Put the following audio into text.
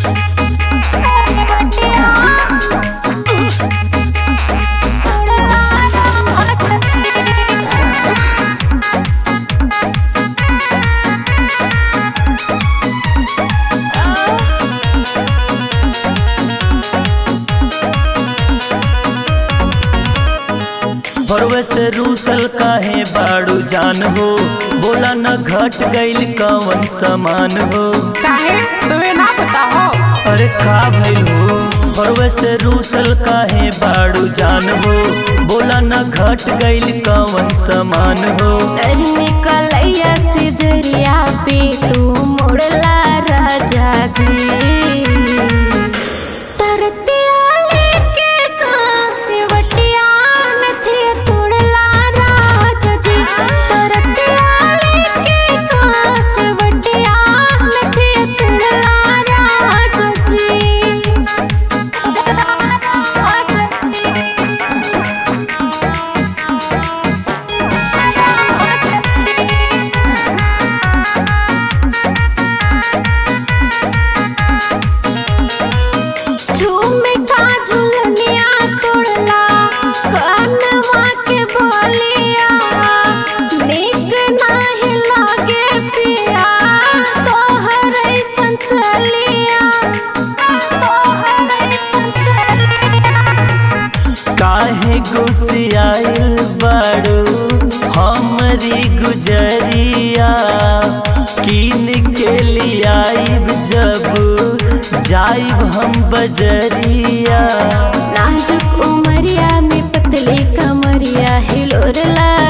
भरवे से रूसल काहे बाड़ू जान हो बोला न घट गइल कवन समान हो काहे तुम्हें ना पता हो अरे का भइल हो भरवे से रूसल काहे बाड़ू जान हो बोला न घट गइल कवन समान हो कलैया से जरिया पे तू मुड़ला राजा जी तरतिया लेके कावटिया नथी तोड़ला राजा जी तरतिया लेके कावटिया नथी तोड़ला राजा जी झूमे का झुलनिया तोड़ला कनवा के बोलिया नीक नाही लागे पिया तोहर ऐसन चलिया तोहर ऐसन चलिया काहे गुसियाइल बाड़ू हमरी गुजरिया कीन के लियाइब जब जाइब हम बजरिया नाजुक उमरिया में पतली कमरिया हिलोरला